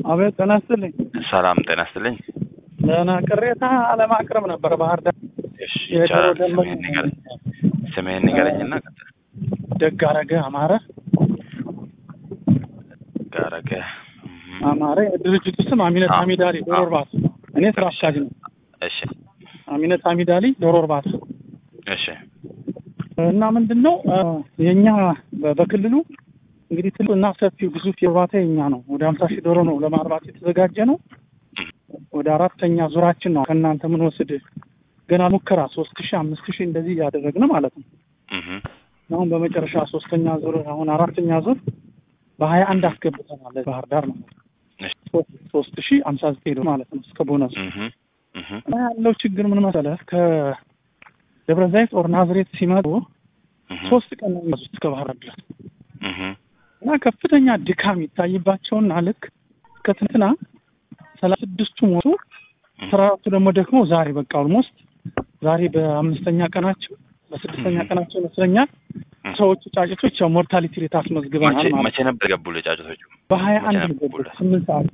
አቤት ጤና ይስጥልኝ። ሰላም ጤና ይስጥልኝ። ደህና ቅሬታ ለማቅረብ ነበረ ባህር ዳር እሺ የዶሮ ይቻላል። ደንበኛ ስምህን ንገረኝ ስምህን ንገረኝና ቀጥል። ደግ አረገ አማረ ጋረገ አማረ የድርጅቱ ስም አሚነት አዎ። ሀሚዳሊ ዶሮ አዎ። እርባታ። እኔ ስራ አስኪያጅ ነው። እሺ አሚነት ሀሚዳሊ ዶሮ እርባታ እሺ እና ምንድን ነው አ፣ የእኛ በ- በክልሉ እንግዲህ ትልቁ እና ሰፊው ግዙፍ የእርባታ የኛ ነው። ወደ ሀምሳ ሺህ ዶሮ ነው ለማርባት የተዘጋጀ ነው። ወደ አራተኛ ዙራችን ነው ከእናንተ ምን ወስድ ገና ሙከራ ሶስት ሺህ አምስት ሺህ እንደዚህ እያደረግን ማለት ነው። እህ አሁን በመጨረሻ ሶስተኛ ዙር አሁን አራተኛ ዙር በሀያ አንድ አስገብተናል ባህር ዳር ነው እሺ ሶስት ሺህ ሀምሳ ዘጠኝ ዶሮ ማለት ነው እስከ ቦነሱ እህ እህ እና ያለው ችግር ምን መሰለህ ከደብረ ዘይት ኦር ናዝሬት ሲመጡ እህ ሶስት ቀን ነው የሚያዙት እስከ ባህር ዳር ድረስ እህ እና ከፍተኛ ድካም ይታይባቸውና ልክ ከትንትና ሰላሳ ስድስቱ ሞቱ አስራ አራቱ ደግሞ ደግሞ ዛሬ በቃ ኦልሞስት ዛሬ በአምስተኛ ቀናቸው በስድስተኛ ቀናቸው ይመስለኛል ሰዎቹ ጫጭቶች ያው ሞርታሊቲ ሬት አስመዝግበናል መቼ ማለት መቼ ነበር የገቡልህ ጫጩቶቹ? በሀያ አንድ መቼ ነው ነበር የገቡት ስምንት ሰዓት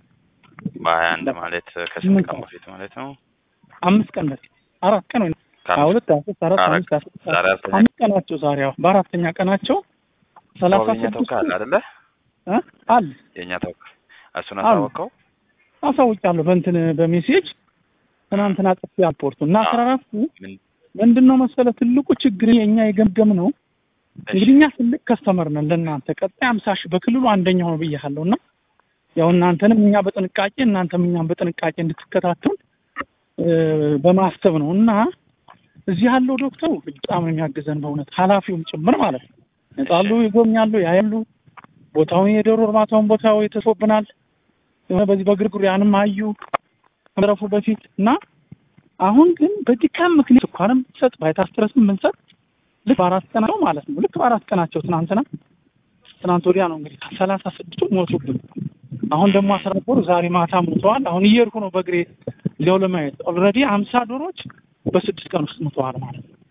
በሀያ አንድ ማለት ከስምንት ቀን በፊት ማለት ነው። አምስት ቀን በፊት አራት ቀን ወይ ሀያ ከአምስት ሁለት ሀያ ሶስት አራት አራት አምስት ሀያ ስድስት ዛሬ አራተኛ አምስት ቀናቸው ዛሬ ያው በአራተኛ ቀናቸው ሰላሳ ተወካይ ስድስቱ ተወካይ አይደለ? እ አለ የእኛ ተወካይ እሱን አሉ። አሳወቀው። አሳውቃለሁ በእንትን በሜሴጅ ትናንትና ጽፌ አልፖርቱ እና አስራ አራቱ ምን ምንድን ነው መሰለ ትልቁ ችግር የእኛ የገምገም ነው እንግዲህ እኛ ትልቅ ከስተመር ነን ለእናንተ ቀጣይ አምሳ ሺህ በክልሉ አንደኛው ነው ብያለሁ እና ያው እናንተንም እኛ በጥንቃቄ እናንተም እኛም በጥንቃቄ እንድትከታተሉ እ፣ በማሰብ ነው እና እዚህ ያለው ዶክተሩ በጣም ነው የሚያግዘን በእውነት ኃላፊውም ጭምር ማለት ነው ይመጣሉ ይጎብኛሉ ያያሉ ቦታውን የዶሮ እርባታውን ቦታው የተሶብናል የሆነ በዚህ በግርግሩ ያንም አዩ ከመረፉ በፊት እና አሁን ግን በድካም ምክንያት ስኳርም ሰጥ ቫይታስትረስም ምንሰጥ ልክ በአራት ቀናቸው ማለት ነው ልክ በአራት ቀናቸው ትናንትና ትናንት ወዲያ ነው እንግዲህ ሰላሳ ስድስቱ ሞቱብን። አሁን ደግሞ አስራ ነበሩ ዛሬ ማታ ሞተዋል። አሁን እየሄድኩ ነው በእግሬ ሊያው ለማየት ኦልሬዲ ሀምሳ ዶሮች በስድስት ቀን ውስጥ ሞተዋል ማለት ነው።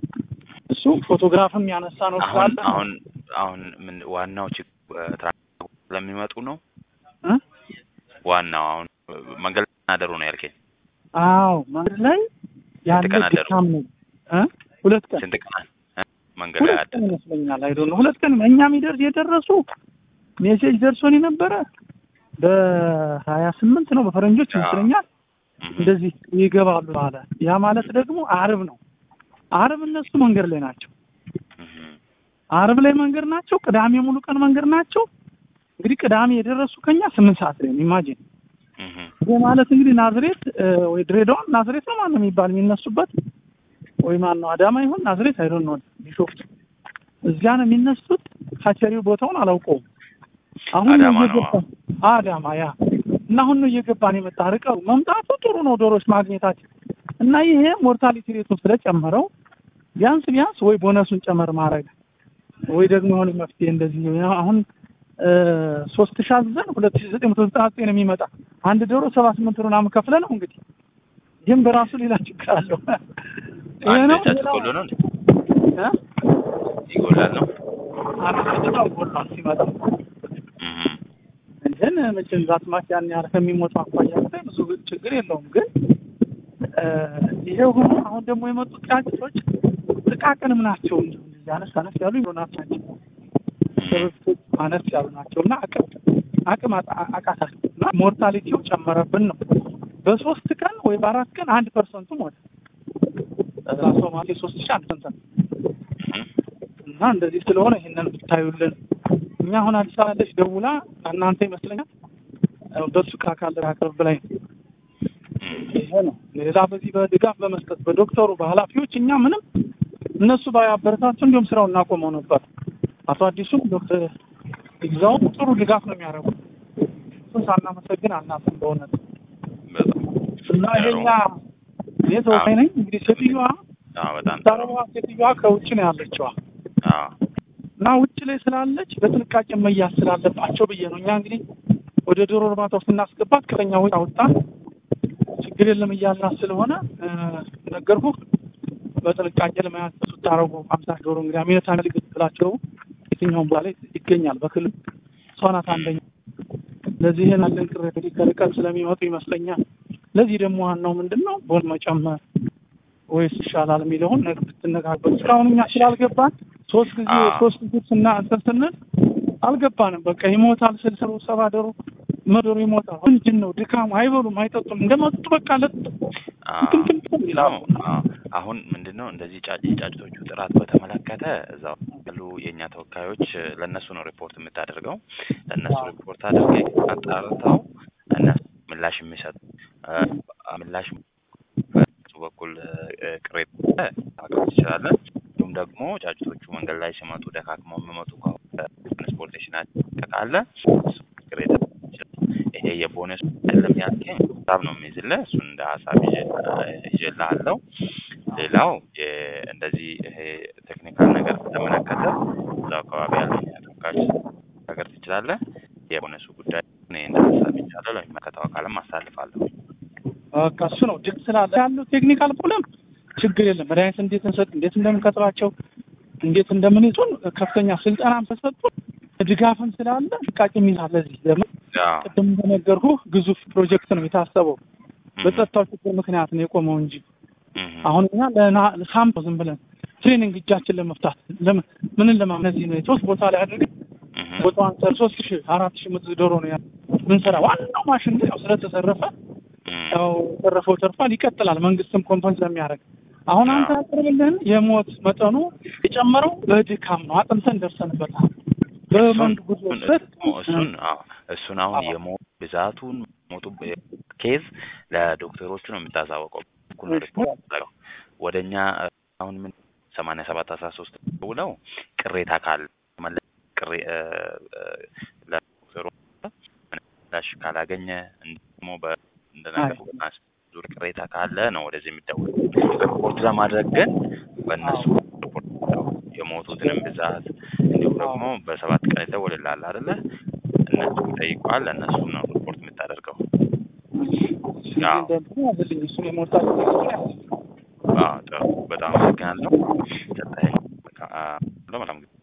እሱ ፎቶግራፍም ያነሳ ነው አሁን ስላለ አሁን አሁን ምን ዋናው ችግር ትራንስፖርት ስለሚመጡ ነው። እ? ዋናው አሁን መንገድ ላይ አደሩ ነው ያልከኝ። አዎ መንገድ ላይ ያለ ቀን አደሩ? ድካም ነው እ? ሁለት ቀን ስንት ቀን እ? መንገድ ላይ ሁለት አደሩ? ቀን ይመስለኛል። አይዶ ነው ሁለት ቀን እኛም ይደርስ የደረሱ ሜሴጅ ደርሶን የነበረ በሀያ ስምንት ነው በፈረንጆች አዎ። ይመስለኛል እህ እንደዚህ ይገባሉ አለ። ያ ማለት ደግሞ አርብ ነው። አርብ እነሱ መንገድ ላይ ናቸው። እህ አርብ ላይ መንገድ ናቸው። ቅዳሜ ሙሉ ቀን መንገድ ናቸው። እንግዲህ ቅዳሜ የደረሱ ከኛ ስምንት ሰዓት ላይ ነው። ኢማጂን እህ ይህ ማለት እንግዲህ ናዝሬት እ፣ ወይ ድሬዳዋ ናዝሬት ነው ማነው የሚባል የሚነሱበት ወይ ማን ነው አዳማ ይሆን ናዝሬት አይዶን ነው ቢሾፍቱ እዚያ ነው የሚነሱት። ካቸሪው ቦታውን አላውቀውም። አሁን ነው አዳማ ነው። እየገባ አዳማ ያ እና አሁን ነው እየገባን የመጣ ርቀው መምጣቱ ጥሩ ነው ዶሮች ማግኘታችን እና ይሄ ሞርታሊቲ ሬቱን ስለጨመረው ቢያንስ ቢያንስ ወይ ቦነሱን ጨመር ማድረግ ወይ ደግሞ የሆነ መፍትሄ እንደዚህ አሁን ሶስት ሺህ አዘን ሁለት ሺህ ዘጠኝ መቶ ዘጠና ዘጠኝ ነው የሚመጣ አንድ ዶሮ ሰባ ስምንት ብር ምናምን ከፍለ ነው እንግዲህ ይህም በራሱ ሌላ ችግር አለው። ይሄ አንድ ነው ጫጩት ሌላው- ጎሎ ነው እንዴ? እ? ይጎላል ነው። አንድ ጫጩት ጎሏል ሲመጣ እህ ግን መቼም ዛትማች ያን ያህል ከሚሞቱ አኳያ ብታይ ብዙ ችግር የለውም። ግን እ፣ ይሄ ሆኖ አሁን ደግሞ የመጡት ጫጩቶች ጥቃቅንም ናቸው። እንዲሁ እንደዚህ አነስ አነስ ያሉ ይሆናት ናቸው። ስርቶች አነስ ያሉ ናቸው እና አቅም አቅም አጣ- አቃታቸው እና ሞርታሊቲው ጨመረብን ነው። በሶስት ቀን ወይ በአራት ቀን አንድ ፐርሰንቱ ሞተ። ራሱ ማለት የሶስት ሺህ አንድ ፐርሰንት እህ እና እንደዚህ ስለሆነ ይህንን ብታዩልን እኛ አሁን አዲስ አበባ ያለች ደውላ እናንተ ይመስለኛል እ፣ በሱ ካካል አቅርብ ብላኝ ነው። ይሄ ነው ሌላ በዚህ በድጋፍ በመስጠት በዶክተሩ በኃላፊዎች እኛ ምንም እነሱ ባያበረታቱ እንዲሁም ስራውን እናቆመው ነበር። አቶ አዲሱም ዶክተር ይግዛውም ጥሩ ድጋፍ ነው የሚያደርጉ እሱን ሳናመሰግን አናፍም በእውነት በጣም እና ይሄኛ እኔ ተወካይ ነኝ እንግዲህ ሴትዮዋ አዎ በጣም ጥሩ። ታረባ ሴትዮዋ ከውጭ ነው ያለችዋ አዎ እና ውጭ ላይ ስላለች በጥንቃቄ መያዝ ስላለባቸው ብዬ ነው። እኛ እንግዲህ ወደ ዶሮ እርባታው ስናስገባት ከኛ ወጪ አውጣን ችግር የለም እያልናት ስለሆነ እ፣ ነገርኩህ በጥንቃቄ ለመያዝ ስታረጉ አምሳ ዶሮ እንግዲህ አሚነት አሚል ብላቸው የትኛውም ቦታ ላይ ይገኛል በክልል እሷ ናት አንደኛ ለዚህ ይህን አለን ቅሬታ እንግዲህ ከርቀት ስለሚመጡ ይመስለኛል። ለዚህ ደግሞ ዋናው ምንድን ነው ቦል መጨመር ወይስ ይሻላል የሚለውን ነገር ብትነጋገሩ። እስካሁን እኛ ስላልገባን ሶስት ጊዜ አዎ። ሶስት ጊዜ ስና እንትን ስንል አልገባንም። በቃ ይሞታል ስልሰሩ ሰባደሩ መዶሩ ይሞታል። ምንድን ነው ድካም? አይበሉም፣ አይጠጡም። እንደመጡ በቃ ለጥ አዎ። ትምትምትም ይላሉ። አዎ። አሁን ምንድን ነው እንደዚህ ጫጭ የጫጭቶቹ ጥራት በተመለከተ እዛው ያሉ የእኛ ተወካዮች ለእነሱ ነው ሪፖርት የምታደርገው። ለእነሱ አዎ። ሪፖርት አድርገህ አጣርተው እነሱ ምላሽ የሚሰጡ እ፣ ምላሽ በሱ በኩል እ፣ ቅሬታ ማቅረብ ትችላለህ። እንዲሁም ደግሞ ጫጭቶቹ መንገድ ላይ ሲመጡ ደካክመው የሚመጡ ከሆነ ትራንስፖርቴሽናቸው ካለ እሱ ቅሬታ ይሄ የቦነስ አይደለም ያልከኝ ሀሳብ ነው የሚይዝልህ። እሱን እንደ ሀሳብ ይዤ- ይዤልሃለሁ። ሌላው የ- እንደዚህ ይሄ ቴክኒካል ነገር በተመለከተ እዛው አካባቢ ያሉ ተወካዮች ነገር ትችላለህ። የቦነሱ ጉዳይ እኔ እንደ ሀሳብ ይቻለሁ ለሚመለከተው አካልም አሳልፋለሁ። በቃ እሱ ነው ድግ ስላለ ያለው ቴክኒካል ፕሮብለም ችግር የለም። መድኃኒት እንዴት እንሰጥ፣ እንዴት እንደምንከትባቸው፣ እንዴት እንደምንይዙን ከፍተኛ ስልጠናም ተሰጡን ድጋፍም ስላለ ጥንቃቄ የሚይዛል። ለዚህ ለምን አዎ። ቅድም እንደነገርኩህ ግዙፍ ፕሮጀክት ነው የታሰበው። እም፣ በጸጥታው ችግር ምክንያት ነው የቆመው እንጂ እም፣ አሁን እኛ ለና- ለሳምፕል ዝም ብለን ትሬኒንግ እጃችን ለመፍታት ለምን ምንን ለማ እነዚህ ነው ሶስት ቦታ ላይ አድርገን እም፣ ቦታዋን ሰር ሶስት ሺህ አራት ሺህ ምት ዶሮ ነው ያ ምንሰራ ዋናው ማሽን ግን ያው ስለተሰረፈ እም፣ ያው ተረፈው ተርፏል። ይቀጥላል። መንግስትም ኮምፐንስ ስለሚያደርግ አሁን አንተ ያቀርብልህን የሞት መጠኑ የጨመረው በድካም ነው። አጥንተን ደርሰንበታል። በመንድ ጉዞ እሱን ስር እሱን አዎ እሱን አሁን አዎ። የሞት ብዛቱን ሞቱ ኬዝ ለዶክተሮቹ ነው የምታሳወቀው። እኩል ነው ሪፖርት ያደረገው። ወደ እኛ እ፣ አሁን ምን ሰማንያ ሰባት አስራ ሶስት ደውለው ቅሬታ ካለ መለ- ቅሬ እ፣ እ፣ ለዶክተሩ ምላሽ ካላገኘ እንዲሁም ደግሞ በ እንደነገርኩህ በማስ- ዙር ቅሬታ ካለ ነው ወደዚህ የሚደውል። ሪፖርት ለማድረግ ግን በእነሱ ሪፖርት ነው የሞቱትንም ብዛት እንዲሁም ደግሞ በሰባት ቀን ይደወልልሃል አይደለ? እነሱ ይጠይቋል። ለእነሱ ነው ሪፖርት የምታደርገው። አዎ። እንደዚህ ያዝልኝ እሱን የሞርታል አዎ፣ ጥሩ። በጣም አመሰግናለሁ። ሰጠኸኝ። በቃ፣ አ፣ መልካም ጊዜ